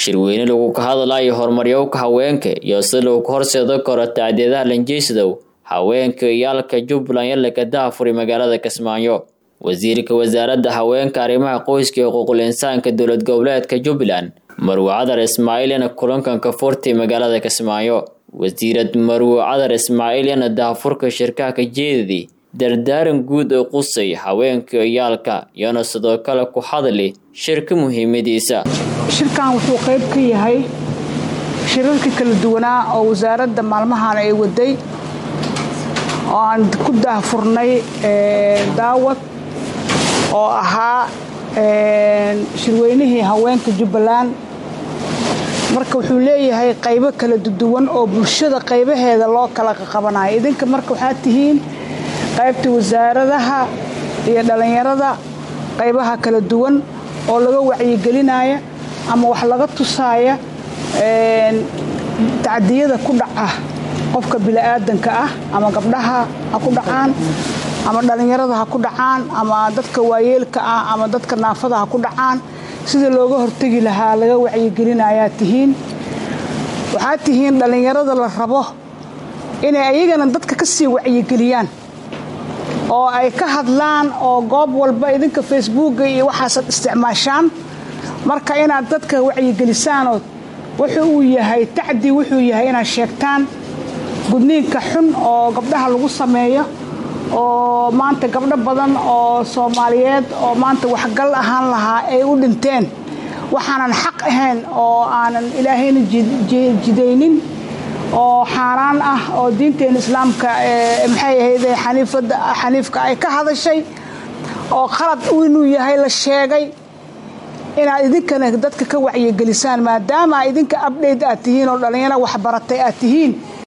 shirweyne lagu ka hadlayo horumaryowka haweenka iyo si lagu horseedo karo tacdiyadaha lanjeysadow haweenka iyaalka jubbaland yalaka daafuri magaalada kismaayo wasiirka wasaaradda haweenka arrimaha qoyska iyo xuquuqul insaanka dowlad goboleedka jubbaland marwe cadar ismaaciilyana kulankanka furtay magaalada kismaayo wasiirad marwe cadar ismaaciilyana daafurka shirkaha ka jeedadii dardaaran guud oo qusay haweenka iyaalka iyona sidoo kale ku hadli shirka muhiimadiisa shirkan wuxuu qayb ka yahay shirarkii kala duwanaa oo wasaaradda maalmahan ay waday oo aan ku daahfurnay daawad oo ahaa shirweynihii haweenka jubbaland marka wuxuu leeyahay qaybo kala duwan oo bulshada qaybaheeda loo kala qabanayo idinka marka waxaad tihiin qaybta wasaaradaha iyo dhallinyarada qaybaha kala duwan oo laga wacyigelinaya ama wax laga tusaaya tacdiyada ku dhaca qofka bini'aadanka ah ama gabdhaha ha ku dhacaan ama dhallinyarada ha ku dhacaan ama dadka waayeelka ah ama dadka naafada ha ku dhacaan sida looga hortegi lahaa laga wacyigelinayaa tihiin waxaad tihiin dhallinyarada la rabo inay ayagana dadka ka sii wacyigeliyaan oo ay ka hadlaan oo goob walba idinka facebooka iyo waxaasad isticmaashaan marka inaad dadka wacyigelisaanoo wuxuu uu yahay tacdi wuxuu yahay inaad sheegtaan gudniinka xun oo gabdhaha lagu sameeyo oo maanta gabdho badan oo soomaaliyeed oo maanta waxgal ahaan lahaa ay u dhinteen waxaanan xaq ahayn oo aanan ilaahayna jidaynin oo xaaraan ah oo diinteena islaamka maxay ahayde xaniifka ay ka hadashay oo qalad inuu yahay la sheegay inaad idinkana dadka ka wacyigelisaan maadaama idinka abdhayt aad tihiin oo dhallinyaro waxbaratay aad tihiin